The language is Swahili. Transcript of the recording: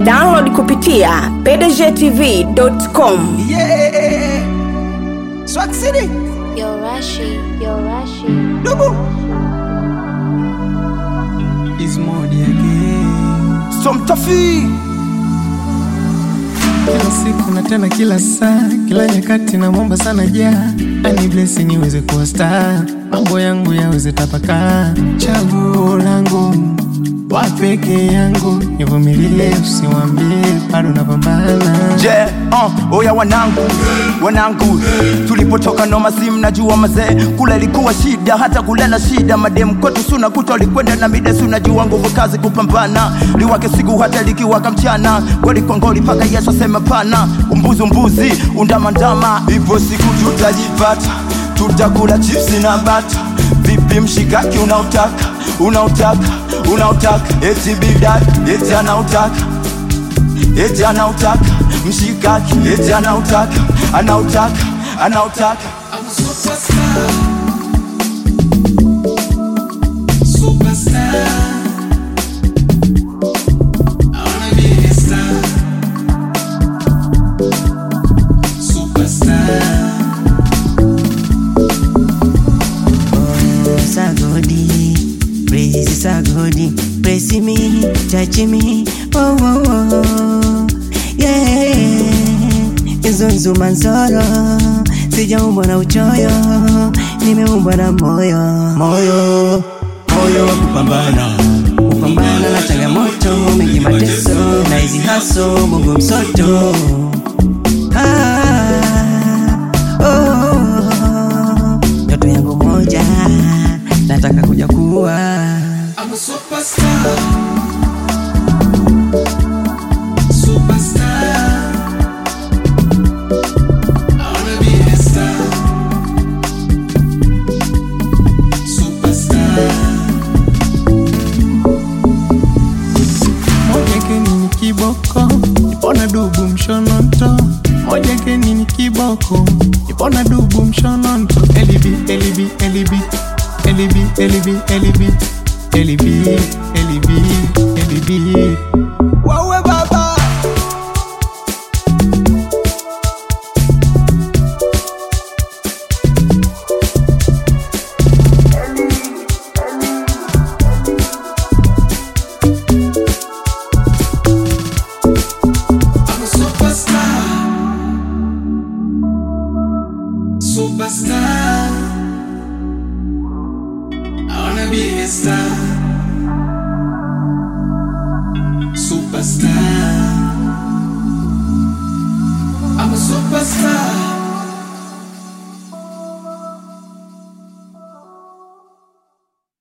Download kupitia pdgtv.com. Yeah. Swag City. Yo Rashi, yo Rashi. Dubu. Is modi again. So mtafi. kila siku na tena kila saa kila nyakati namwomba sana ja ani blesi niweze kuwa star mambo yangu yaweze tapakaa chaguo langu wa peke yangu nivumilie usiwambie bado napambana Je, uh, oya wanangu wanangu tulipotoka noma simu najua mazee kule ilikuwa shida hata kulala shida madem kwetu suna kuta likwenda na mida sunajua nguvu kazi kupambana liwake siku hata likiwaka mchana goli kwa ngoli mpaka yesu aseme pana umbuzi umbuzi undamandama hivyo siku tutajipata tutakula chipsi na bata vipi mshikaki unautaka unautaka unautaka eti bidad eti anautaka eti anautaka mshikaki eti anautaka anautaka anautaka sagodi praise sagodi praise me touch me oh oh oh yeah izunzu manzoro sijaumbwa na uchoyo nimeumbwa na moyo moyo moyo wa kupambana kupambana na changamoto mengi mateso na hizi haso mungu msoto ah, oh, ndoto yangu moja nataka kuja kuwa moja keni ni kiboko ipona dubu mshononto moja keni ni kiboko ipona dubu mshononto elibi elibi elibi elibi elibi elibi elibi elibi elibi wawe baba Superstar. I wanna be a star. Superstar. I'm a superstar.